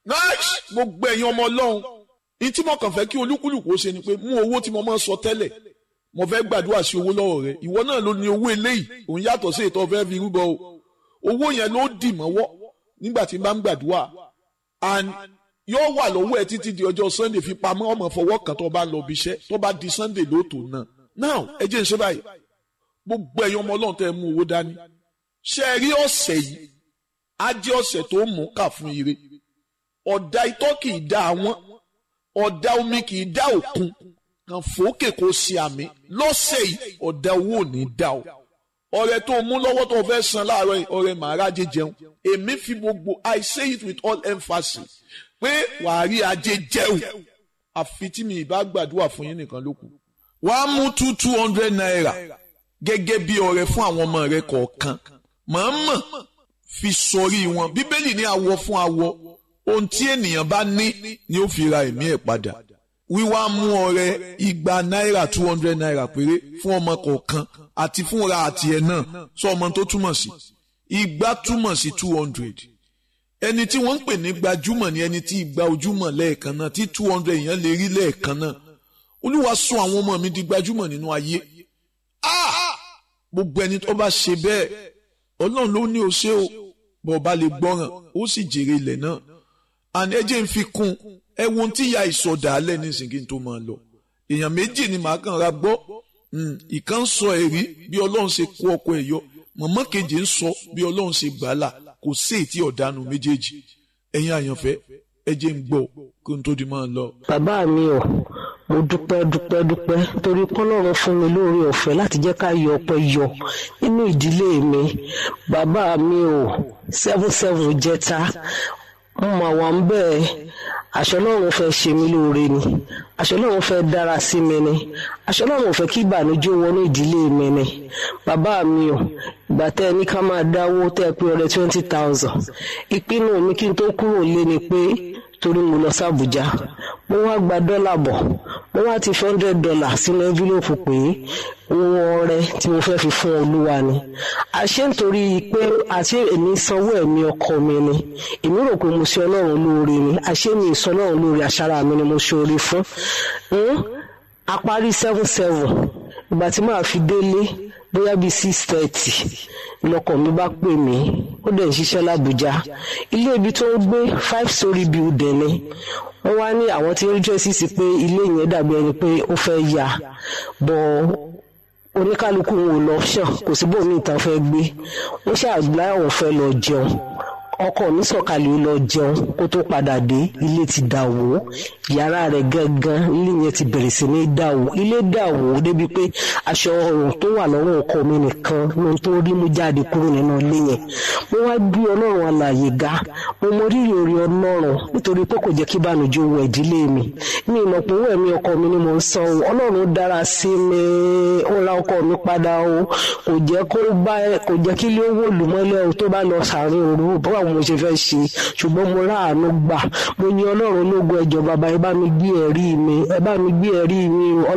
nice gbogbo ẹ̀yin ọmọ ọlọ́run ní tí mo kàn fẹ́ kí olúkúlùkù ó ṣe ni pé mú owó tí mo máa ń sọ tẹ́lẹ̀ mo fẹ́ gbàdúrà sí owó lọ́wọ́ rẹ ìwọ náà ló ní owó eléyìí òun yàtọ̀ sí ètò ọ̀fẹ́ fi rúbọ o owó yẹn ló dì mọ́wọ́ nígbà tí n bá ń gbàdúrà and yóò wà lọ́wọ́ ẹ títí di ọjọ́ sunday fi pamọ́ ọmọ fọwọ́ kan tó bá lọ bí iṣẹ́ tó bá di sunday lóòótọ́ náà now ẹ jẹ́ n ṣe báyìí gbogbo ẹ̀yin ọmọ ọlọ́run tẹ́ ẹ mú owó dání ṣe é rí ọ̀sẹ̀ yìí á jẹ́ ọ̀sẹ̀ tó mú kà fún ire ọ̀dà itọ́ kì í dá àwọn ọ̀dà omi kì í dá òkun kan fòókè kó ṣe àmì lọ́sẹ̀ yìí ọ̀dà owó ò ní dá o ọrẹ tó mú lọ́wọ́ tó fẹ́ san láàárọ̀ yìí ọrẹ màrájẹ jẹun èmi fi gbogbo I say it with all emphasis pé wàá rí ajé jẹun àfi tí mi ìbá gbàdúrà fún yín nìkan ló kù wàá mú two two hundred naira gẹ́gẹ́ bí ọrẹ fún àwọn ọmọ rẹ kọ̀ọ̀kan mọ̀ọ́mọ̀ fi sọrí wọn bíbélì ní awọ fún awọ ohun tí ènìyàn bá ní ni ó fi ra ẹ̀mí ẹ̀ padà wíwá mú ọrẹ igba náírà two hundred naira péré fún ọmọ kọ̀ọ̀kan àti fúnra àti ẹ̀ náà sọ ọmọ tó túmọ̀ sí igba túmọ̀ sí two hundred ẹni tí wọ́n ń pè ní gbajúmọ̀ ni ẹni tí igba ojúmọ̀ lẹ́ẹ̀kan náà tí two hundred èèyàn lè rí lẹ́ẹ̀kan náà olúwa sọ àwọn ọmọ mi di gbajúmọ̀ nínú ayé gbogbo ẹni tó bá ṣe bẹ́ẹ̀ ọlọ́run ló ní o ṣe o bọ̀ ọba lè gbọ́ràn ó sì jèrè ilẹ̀ náà and ẹ jẹ́ ń fi kún ẹ wo ohun tí ìyá ìsọdà alẹ́ nísìnyí tó máa lọ èèyàn méjì ni màá kàn ra gbọ́ ìkan sọ ẹ̀rí bí ọlọ́run ṣe kó ọkọ ẹ̀ yọ mọ̀mọ́ kejì ń sọ bí ọlọ́run ṣe gbà á là kò sí ètí ọ̀dánù méjèèjì ẹ̀yin àyànfẹ́ ẹ jẹ́ ń gbọ́ kí n tó di máa lọ. bàbá mi ò mo dúpẹ́ dúpẹ́ dúpẹ́ torí kọ́lọ́run fún mi lóore ọ̀fẹ́ láti jẹ́ ká yọ ọpẹ́ yọ nínú ìdílé mi bàbá mi ò seven seven jẹta mo mà wà ń bẹ́ẹ̀ àṣọ Ọlọ́run fẹ́ ṣe mí lóore ni àṣọ Ọlọ́run fẹ́ dára sí mi ni àṣọ Ọlọ́run fẹ́ kí ìbànújẹ́ wọnú ìdílé mi ni bàbá mi ò ìgbà tẹ́ ẹ ní ká máa dáwó tẹ́ ẹ pé ọrẹ twenty thousand ìpinnu mi kí n tó kúrò lé ni pé torí mo lọ sí Àbújá mo wá gba dọ́là bọ̀ mo wá ti fi hundred dollar sínú envelope pé owó ọrẹ tí mo fẹ́ fi fún olúwa ni àṣé nítorí pé àṣé èmi sanwó ẹ̀mí ọkọ mi ni èmi rò pé mo ṣe ọlọ́run lóore ni àṣé mi ìsọ ọlọ́run lóore àṣàrà mi ni mo ṣe oore fún a parí seven seven ìgbà tí màá fi délé bóyá bíi six thirty lọkọ mi bá pè mí ó dẹ̀ ń ṣiṣẹ́ l'Àbújá ilé ibi tó ń gbé five story building ni wọ́n wá ní àwọn tí ń rí tracy sí pé ilé yẹn dàbí ẹni pé ó fẹ́ yà bọ́ oníkálukú wò lọ ṣàn kò sí bóun ní ìtàn fẹ́ gbé wọ́n ṣàgbá àwọn fẹ́ lọ jẹun ọkọ mi sọ̀kalẹ̀ ó lọ jẹun kó tó padà dé ilé ti dà wó yàrá rẹ̀ gangan ilé yẹn ti bẹ̀rẹ̀ sí ní dà wó ilé dà wó débi pé aṣọ ọrùn tó wà lọ́wọ́ ọkọ mi nìkan ló ń tó rí mú jáde kúrò nínú ilé yẹn mo wá gbé ọlọ́run alàyè ga mo mọ rírì orí ọlọ́run nítorí pé kò jẹ́ kí ìbànújẹ́ wọ ìdílé mi mi ìmọ̀ pé owó ẹ̀mí ọkọ mi ni mo ń san o ọlọ́run dára sí mi ó ra ọkọ mi padà o kò jẹ́ kó bá kò jẹ́ kí ilé owó lùmọ́lẹ́ o tó bá lọ sàárín òru báwo mo ṣe fẹ́ ṣe ṣùgbọ́n mo ráàánú gbà mo ní ọlọ́run lógo ẹjọ́ bàbá ẹ bá mi gbé ẹ̀rí mi ẹ bá mi gbé ẹ̀rí mi